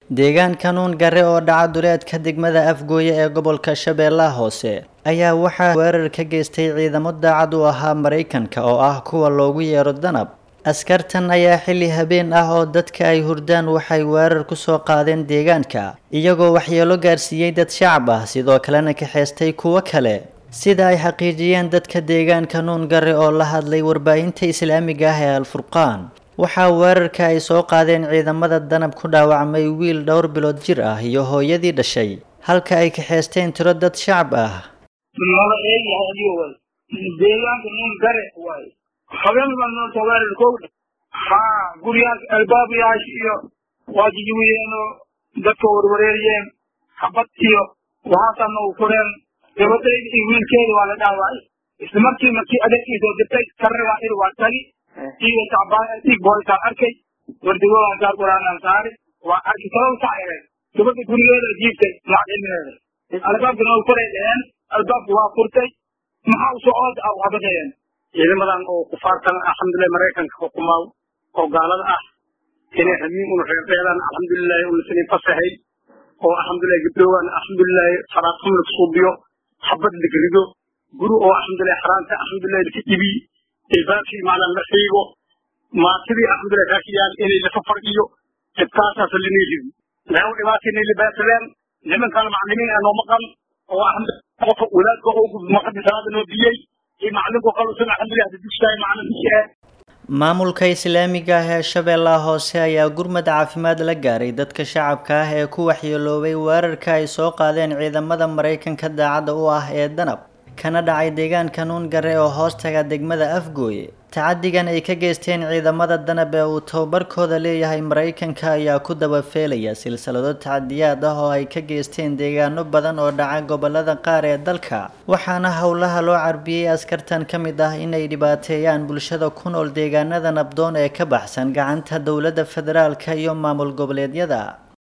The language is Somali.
deegaanka nuun gare oo dhaca duleedka degmada afgooye ee gobolka shabeellaha hoose ayaa waxaa weerar ka geystay ciidamo daacad u ahaa maraykanka oo ah kuwa loogu yeero danab askartan ayaa xilli habeen ah oo dadka ay hurdaan waxay weerar ku soo qaadeen deegaanka iyagoo waxyeelo gaarsiiyey dad shacab ah sidoo kalena kaxeystay kuwo kale sida ay xaqiijiyeen dadka deegaanka nuun gare oo la hadlay warbaahinta islaamiga ah ee alfurqaan waxaa weerarka ay soo qaadeen ciidamada danab ku dhaawacmay wiil dhowr bilood jir ah iyo hooyadii dhashay halka ay kaxeysteen tiro dad shacab ah deegaanka nuun gare waay habeen baan noo soo weerar kowdha haa guryahaas albaabayaasha iyo waa jijiwiyeenoo dadka warwareeriyeen habad iyo waxaasaa noogu fureen gabadhayda iyo wiilkeeda waa la dhaawacay isla markii markii adeerkiisoo dirtay karragaa ir waa tagi iyo tacbaan dhiig boolitaan arkay wardigoodan saar quraanaan saari waa arki sabab saxireen gabadha gurigeeda jiibtay macdilmeeda albaabka noogu furay dheheen albaabka waa furtay maxaa u socooda ah habadayeen ciidamadan oo kufaartan alxamdulilah maraykanka xukumaa oo gaalada ah inay hamiin un reerdheedan alxamdulilahi unasanin fasahay oo alxamdulilah gabdhoogan alxamdulilahi faraaqum la suubiyo habad lagrido guri oo alxamdulilah xaraanta alxamdulilah laka ibi ilbaabkii maalan la xiigo maatidii alxamdulilah raakiyaan inay lafa fargiyo dhibkaasaas linay rido lagu dhibaata inay libaatadeen nimankan maclimiin anoo maqan oo alxamdulilah qofka wadaadka oo maqadi salaada noo diyey maamulka islaamiga ah ee shabeellaha hoose ayaa gurmad caafimaad la gaaray dadka shacabka ah ee ku waxyeeloobay weerarka ay soo qaadeen ciidamada maraykanka daacadda u ah ee danab kana dhacay deegaanka nuun gare oo hoostaga degmada afgooye tacadigan ay ka geysteen ciidamada danab ee uu tababarkooda leeyahay maraykanka ayaa ku dabafeelaya silsilado tacadiyaad ah oo ay ka geysteen deegaano badan oo dhaca gobolada qaar ee dalka waxaana howlaha loo carbiyey askartan ka mid ah inay dhibaateeyaan bulshada ku nool deegaanada nabdoon ee ka baxsan gacanta dowladda federaalka iyo maamul goboleedyada